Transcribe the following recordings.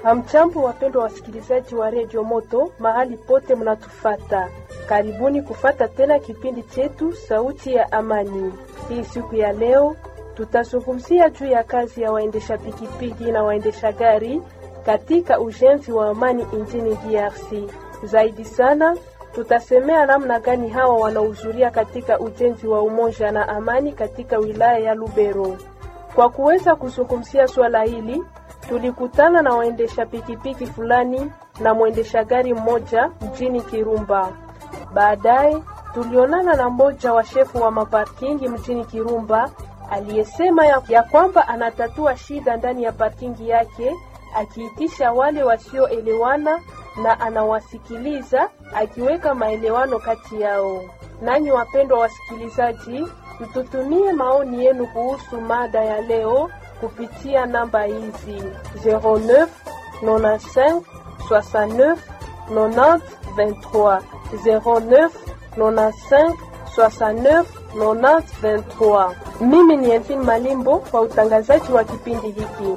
Hamchambo, wapendwa wasikilizaji wa redio Moto mahali pote mnatufata, karibuni kufata tena kipindi chetu sauti ya amani. Hii siku ya leo tutazungumzia juu ya kazi ya waendesha pikipiki na waendesha gari katika ujenzi wa amani nchini DRC. Zaidi sana tutasemea namna gani hawa wanahudhuria katika ujenzi wa umoja na amani katika wilaya ya Lubero. Kwa kuweza kuzungumzia swala hili tulikutana na waendesha pikipiki fulani na mwendesha gari mmoja mjini Kirumba. Baadaye tulionana na mmoja wa shefu wa maparkingi mjini Kirumba aliyesema ya, ya kwamba anatatua shida ndani ya parkingi yake akiitisha wale wasioelewana na anawasikiliza akiweka maelewano kati yao. Nanyi wapendwa wasikilizaji, mtutumie maoni yenu kuhusu mada ya leo kupitia namba hizi 09 95 69 90 23 09 95 69 90 23. Mimi ni Elvin Malimbo kwa utangazaji wa kipindi hiki.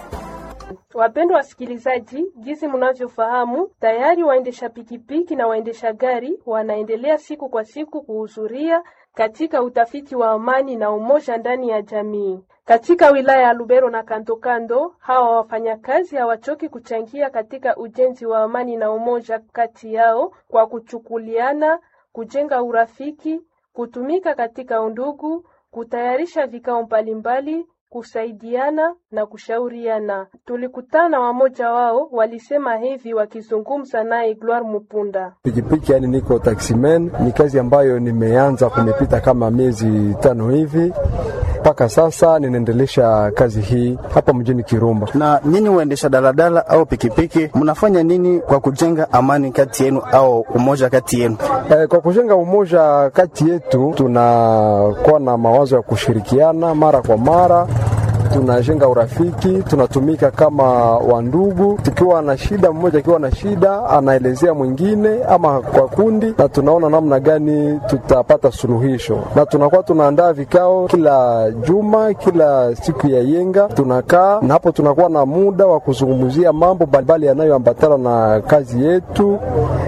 Wapendwa wasikilizaji, jinsi mnavyofahamu, tayari waendesha pikipiki na waendesha gari wanaendelea siku kwa siku kuhudhuria katika utafiti wa amani na umoja ndani ya jamii. Katika wilaya ya Lubero na kando kando, hawa wafanyakazi hawachoki kuchangia katika ujenzi wa amani na umoja kati yao kwa kuchukuliana, kujenga urafiki, kutumika katika undugu, kutayarisha vikao mbalimbali kusaidiana na kushauriana. Tulikutana wamoja wao walisema hivi wakizungumza naye Gloire Mupunda. Pikipiki yani, niko taximan, ni kazi ambayo nimeanza kumepita kama miezi tano hivi mpaka sasa ninaendelesha kazi hii hapa mjini Kirumba. Na nyinyi waendesha daladala au pikipiki, mnafanya nini kwa kujenga amani kati yenu au umoja kati yenu? E, kwa kujenga umoja kati yetu tunakuwa na mawazo ya kushirikiana mara kwa mara tunajenga urafiki, tunatumika kama wandugu. Tukiwa na shida, mmoja akiwa na shida anaelezea mwingine ama kwa kundi, na tunaona namna gani tutapata suluhisho, na tunakuwa tunaandaa vikao kila juma, kila siku ya yenga tunakaa, na hapo tunakuwa na muda wa kuzungumzia mambo mbalimbali yanayoambatana na kazi yetu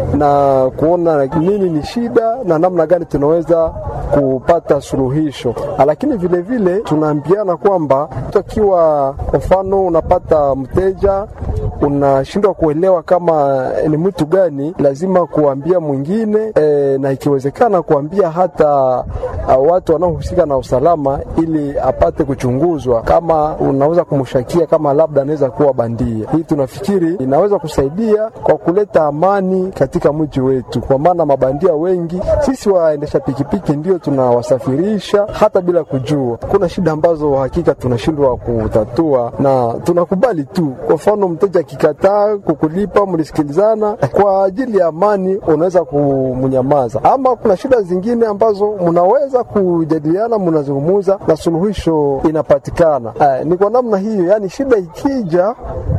na kuona nini ni shida na namna gani tunaweza kupata suluhisho, lakini vile vile tunaambiana kwamba akiwa kwa mfano unapata mteja unashindwa kuelewa kama ni mtu gani, lazima kuambia mwingine e, na ikiwezekana kuambia hata uh, watu wanaohusika na usalama, ili apate kuchunguzwa kama unaweza kumshakia kama labda anaweza kuwa bandia. Hii tunafikiri inaweza kusaidia kwa kuleta amani katika mji wetu, kwa maana mabandia wengi sisi waendesha pikipiki ndio tunawasafirisha hata bila kujua. Kuna shida ambazo hakika tunashindwa kutatua na tunakubali tu. Kwa mfano mteja akikataa kukulipa, mlisikilizana kwa ajili ya amani, unaweza kumnyamaza. Ama kuna shida zingine ambazo mnaweza kujadiliana, mnazungumuza na suluhisho inapatikana. Eh, ni kwa namna hiyo, yani shida ikija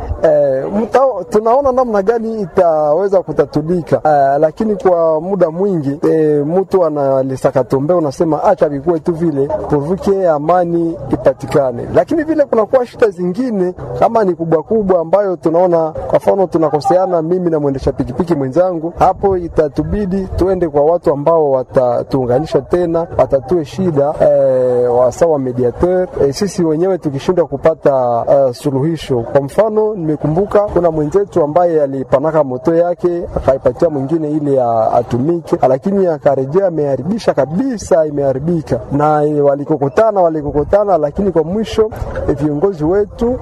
eh, mta, tunaona namna gani itaweza kutatulika eh, lakini kwa muda mwingi eh, mtu analisakatombe, unasema acha vikue tu vile pourvuke amani ipatikane, lakini vile kunakuwa shida zingine kama ni kubwa kubwa ambayo tunaona kwa mfano tunakoseana mimi na mwendesha pikipiki mwenzangu, hapo itatubidi tuende kwa watu ambao watatuunganisha tena, watatue shida eh, wasawa mediateur eh, sisi wenyewe tukishindwa kupata uh, suluhisho. Kwa mfano nimekumbuka kuna mwenzetu ambaye alipanaka moto yake akaipatia mwingine ili atumike, lakini akarejea ameharibisha kabisa, imeharibika na walikokotana walikokotana, lakini kwa mwisho viongozi wetu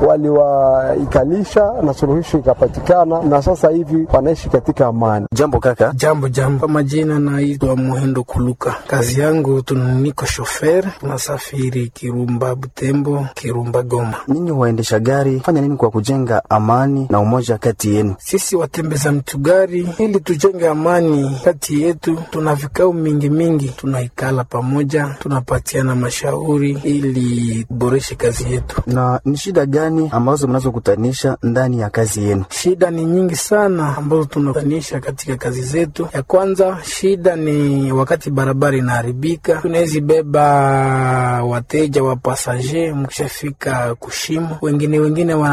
waliwaikalisha na suluhisho ikapatikana, na sasa hivi wanaishi katika amani. Jambo kaka. Jambo jambo, kwa majina naitwa Muhendo Kuluka. Kazi yangu tuniko shofer, tunasafiri Kirumba Butembo, Kirumba Goma. Ninyi waendesha gari fanya nini kwa kujenga amani na umoja kati yenu? Sisi watembeza mtugari, ili tujenge amani kati yetu, tuna vikao mingi mingi, tunaikala pamoja, tunapatiana mashauri ili boreshe kazi yetu. Na ni shida gani ambazo mnazokutanisha ndani ya kazi yenu? Shida ni nyingi sana ambazo tunakutanisha katika kazi zetu. Ya kwanza shida ni wakati barabara inaharibika, tunawezi beba wateja wa pasaje, mkishafika kushimo, wengine wengine wanatutoroka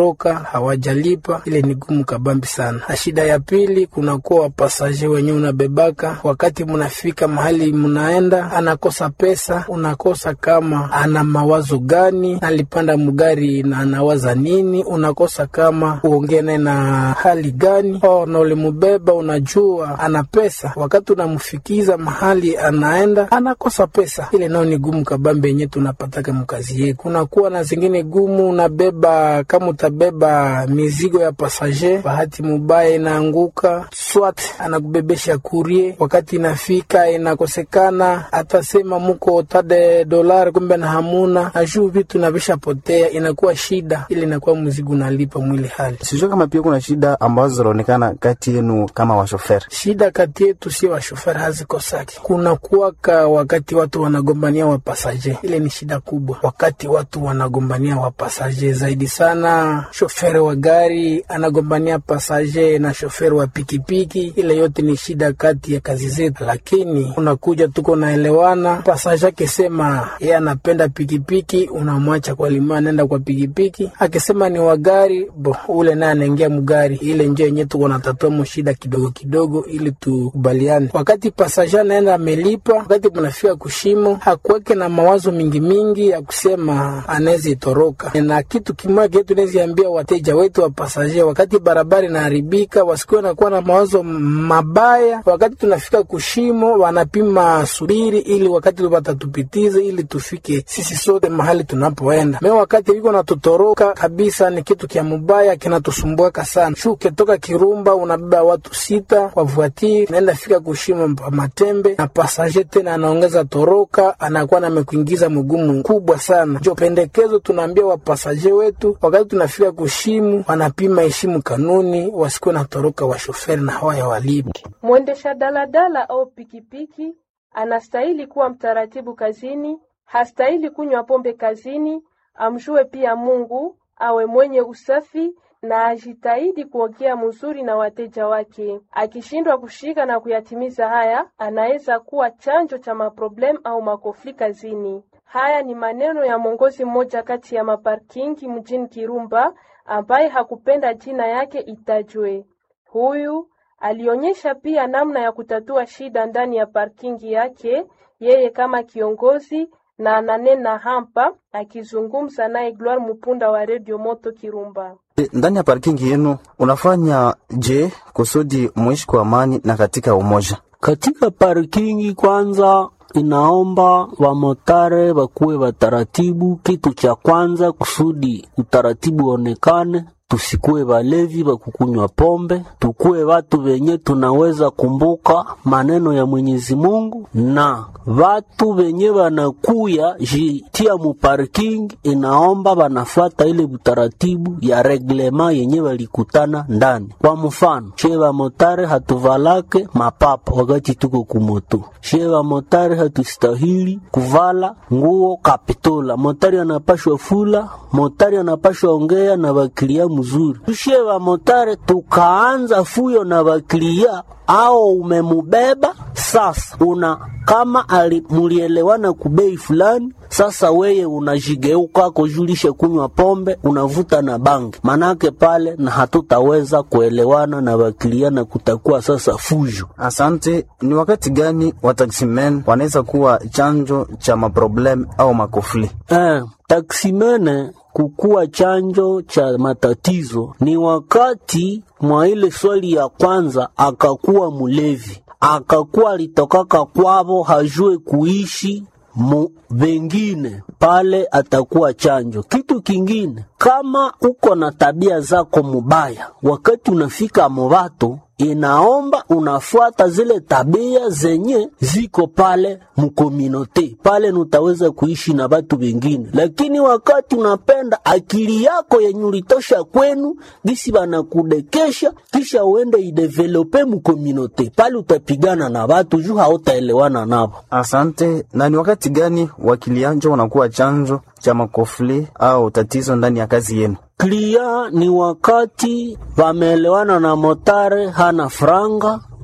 wametoroka hawajalipa, ile ni gumu kabambi sana. Na shida ya pili, kunakuwa wapasaje wenyewe unabebaka, wakati munafika mahali munaenda, anakosa pesa, unakosa kama ana mawazo gani, alipanda mugari na anawaza nini, unakosa kama uongee naye na hali gani, o na ulimubeba, unajua ana pesa, wakati unamfikiza mahali anaenda, anakosa pesa. Ile nao ni gumu kabambe yenye tunapataka mkazi yetu. Kunakuwa na zingine gumu, unabeba kama utabeba mizigo ya pasager, bahati mubaya inaanguka, swat anakubebesha kurie, wakati inafika inakosekana, atasema muko tade dolari, kumbe na hamuna ajuu, vitu navisha potea, inakuwa shida ile, inakuwa mzigo unalipa mwili hali Sijua kama pia kuna shida ambazo zinaonekana kati yenu kama washoferi. shida kati yetu sio washoferi hazikosaki. Kuna kuwaka wakati watu wanagombania wapasaje, ile ni shida kubwa. Wakati watu wanagombania wapasaje zaidi sana, shoferi wa gari anagombania pasaje na shoferi wa pikipiki, ile yote ni shida kati ya kazi zetu, lakini unakuja tuko naelewana. Pasaje akisema yeye anapenda pikipiki, unamwacha kwa lima, anaenda kwa pikipiki. Akisema ni wa gari, bo ule naye anaingia mgari. Ile njia yenyewe tuko natatua mushida kidogo kidogo, ili tukubaliane. Wakati pasaja anaenda amelipa, wakati mnafika kushimo, hakuweke na mawazo mingi mingi ya kusema anaweza itoroka. Na kitu kimoja kile tunaziambia wateja wetu wa pasaje, wakati barabara inaharibika, wasikuwe nakuwa na mawazo mabaya. Wakati tunafika kushimo, wanapima subiri, ili wakati watatupitiza, ili tufike sisi sote mahali tunapoenda. Me wakati liko natutoroka kabisa, ni kitu kya mubaya kinatusumbuaka sana. Shu ukitoka Kirumba unabeba watu sita kwa vuatiri, naenda fika kushima pa Matembe na pasaje tena anaongeza toroka, anakuwa namekuingiza mgumu kubwa sana. Jo pendekezo tunaambia wapasaje wetu, wakati tunafika kushimu, wanapima heshimu kanuni, wasikuwe na toroka washoferi na hawaya walipi. Mwendesha daladala au pikipiki anastahili kuwa mtaratibu kazini, hastahili kunywa pombe kazini, amjue pia Mungu, awe mwenye usafi na ajitahidi kuongea mzuri na wateja wake. Akishindwa kushika na kuyatimiza haya, anaweza kuwa chanjo cha maproblem au makofli kazini. Haya ni maneno ya mwongozi mmoja kati ya maparkingi mjini Kirumba ambaye hakupenda jina yake itajwe. Huyu alionyesha pia namna ya kutatua shida ndani ya parkingi yake, yeye kama kiongozi na ananena hapa akizungumza naye Gloire Mupunda wa Radio Moto Kirumba. E, Ndani ya parkingi yenu unafanya je kusudi muishi kwa amani na katika umoja? Katika parkingi kwanza inaomba wamotare wakuwe wataratibu. Kitu cha kwanza kusudi utaratibu onekane, tusikuwe walevi wa kukunywa pombe, tukuwe watu wenye tunaweza kumbuka maneno ya Mwenyezi Mungu, na watu wenye wanakuya jitia mu parking, inaomba wanafata ile utaratibu ya reglema yenye walikutana ndani. Kwa mfano, she motare hatuvalake mapapa wakati tuko kumoto, she motare hatustahili kuvala nguo kapitola, motari anapashwa fula, motari anapashwa ongea na wakilia mzuri. Tushe wa motare tukaanza fuyo na wakilia au umemubeba sasa, una kama ali mulielewana kubei fulani, sasa weye unajigeuka kujulisha kunywa pombe, unavuta na bangi, manake pale na hatutaweza kuelewana na wakilia na kutakuwa sasa fujo. Asante. Ni wakati gani wataksimen wanaweza kuwa chanjo cha maproblem au makofli? Eh, taksimene kukuwa chanjo cha matatizo ni wakati mwa ile swali ya kwanza akakuwa mulevi, akakuwa alitokaka kwavo, hajue kuishi mu vengine pale, atakuwa chanjo. Kitu kingine, kama uko na tabia zako mubaya, wakati unafika movato inaomba unafuata zile tabia zenye ziko pale mukominote pale, nutaweza kuishi na watu wengine. Lakini wakati unapenda akili yako yenye ulitosha kwenu, gisi banakudekesha, kisha uende idevelope mukominote pale, utapigana na watu juu hautaelewana navo. Asante. Na ni wakati gani wakilianjo wanakuwa chanjo cha makofli au tatizo ndani ya kazi yenu? Klia ni wakati wameelewana na motare hana franga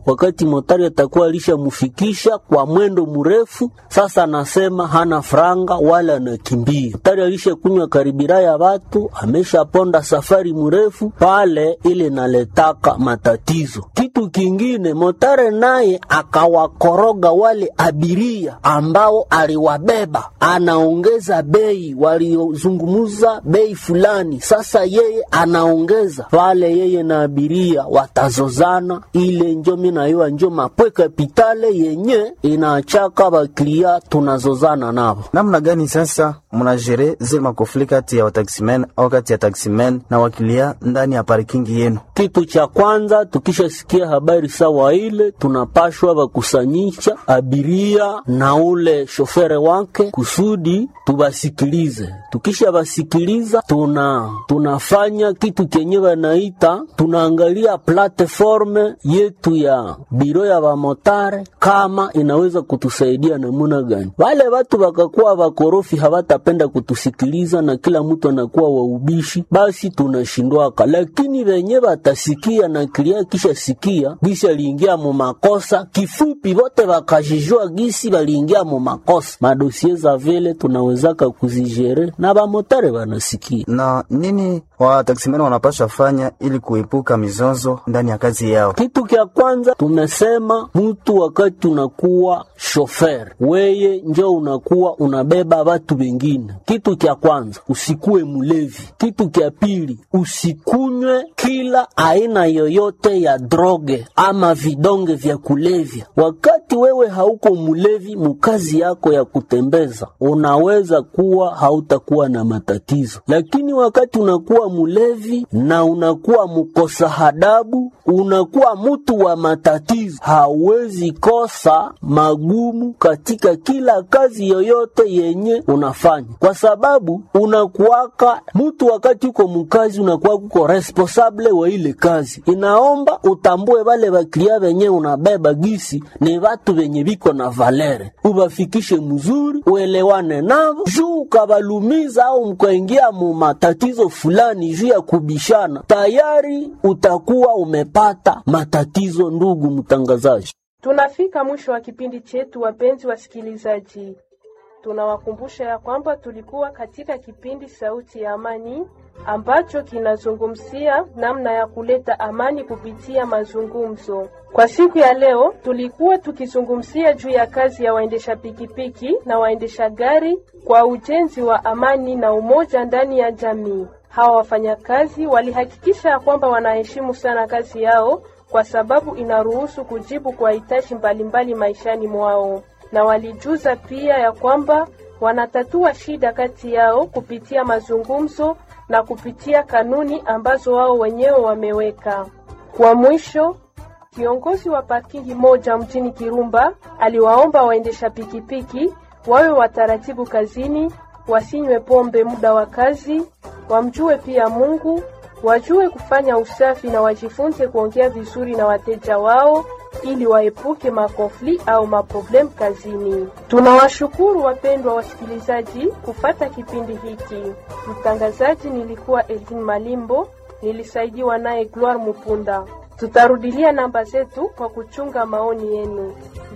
wakati motari atakuwa alishamfikisha kwa mwendo mrefu. Sasa anasema hana franga wala anakimbia. Motari alishakunywa karibira ya watu, ameshaponda safari mrefu pale, ile naletaka matatizo. Kitu kingine, motare naye akawakoroga wale abiria ambao aliwabeba, anaongeza bei, waliozungumuza bei fulani, sasa yeye anaongeza pale, yeye na abiria watazozana. Ile njo minayoa njo mapwe kapitale yenye inachaka baklia tunazozana nabo. namna gani sasa mnajere zile makofli kati ya wataximen au kati ya taximen na wakilia ndani ya parkingi yenu? Kitu cha kwanza tukishasikia habari sawa ile, tunapashwa bakusanyisha abiria na ule shofere wake kusudi tubasikilize. Tukisha basikiliza, tuna tunafanya kitu kenye banaita tunaangalia platform yetu ya biro ya bamotare kama inaweza kutusaidia namuna gani. Wale watu wakakuwa wakorofi hawatapenda kutusikiliza na kila mtu anakuwa waubishi, basi tunashindwaka, lakini wenye batasikia na kilia kisha sikia gisi aliingia mu makosa, kifupi wote wakajijua gisi waliingia mu makosa. Madosie za vile tunawezaka kuzijere na bamotare wanasikia Na nini wataximen wanapasha fanya ili kuepuka mizozo ndani ya kazi yao? Kitu kya kwanza tumesema, mtu wakati unakuwa shofer, weye njo unakuwa unabeba watu wengine. Kitu kya kwanza usikuwe mulevi. Kitu kya pili usikunywe kila aina yoyote ya droge ama vidonge vya kulevya. Wakati wewe hauko mulevi mukazi yako ya kutembeza, unaweza kuwa hautakuwa na matatizo, lakini wakati unakuwa mulevi na unakuwa mkosa hadabu, unakuwa mtu wa matatizo, hauwezi kosa magumu katika kila kazi yoyote yenye unafanya, kwa sababu unakuwaka mtu wakati uko mukazi, unakuwa uko responsable wa ile kazi. Inaomba utambue wale baklia wenye unabeba gisi ni watu wenye biko na valere, ubafikishe mzuri, uelewane navo juu ukabalumiza au mkaingia mu matatizo fulani juu ya kubishana, tayari utakuwa umepata matatizo. Ndugu mtangazaji, Tunafika mwisho wa kipindi chetu, wapenzi wasikilizaji. Tunawakumbusha ya kwamba tulikuwa katika kipindi Sauti ya Amani ambacho kinazungumzia namna ya kuleta amani kupitia mazungumzo. Kwa siku ya leo, tulikuwa tukizungumzia juu ya kazi ya waendesha pikipiki na waendesha gari kwa ujenzi wa amani na umoja ndani ya jamii. Hawa wafanyakazi walihakikisha ya kwamba wanaheshimu sana kazi yao kwa sababu inaruhusu kujibu kwa hitaji mbalimbali maishani mwao, na walijuza pia ya kwamba wanatatua shida kati yao kupitia mazungumzo na kupitia kanuni ambazo wao wenyewe wameweka. Kwa mwisho, kiongozi wa parkingi moja mjini Kirumba aliwaomba waendesha pikipiki wawe wataratibu kazini, wasinywe pombe muda wa kazi, wamjue pia Mungu, wajue kufanya usafi na wajifunze kuongea vizuri na wateja wao ili waepuke makonfli au maproblem kazini. Tunawashukuru wapendwa wasikilizaji kufata kipindi hiki. Mtangazaji nilikuwa Elvin Malimbo, nilisaidiwa naye Gloire Mupunda. Tutarudilia namba zetu kwa kuchunga maoni yenu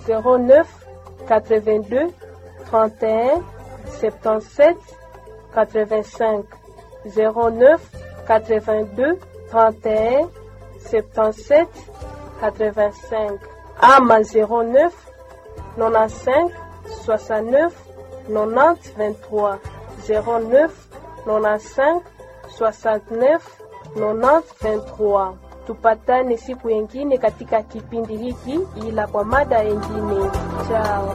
09 82 31 77 85 09 82 31 77 85 ama 09 95 69 90 23 09 95 69 90 23. Tupatane siku yengine katika kipindi hiki, ila kwa mada yengine. Chao.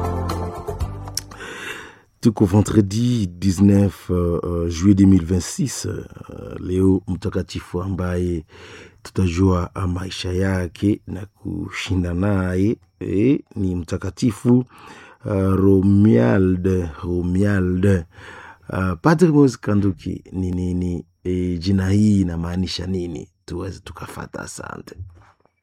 tuko vendredi 19 uh, juillet 2026 uh, leo mtakatifu ambaye tutajua maisha yake na kushinda naye eh, ni mtakatifu uh, romialde romialde uh, padre mos kanduki ni nini eh, jina hii inamaanisha nini tuweze tukafata asante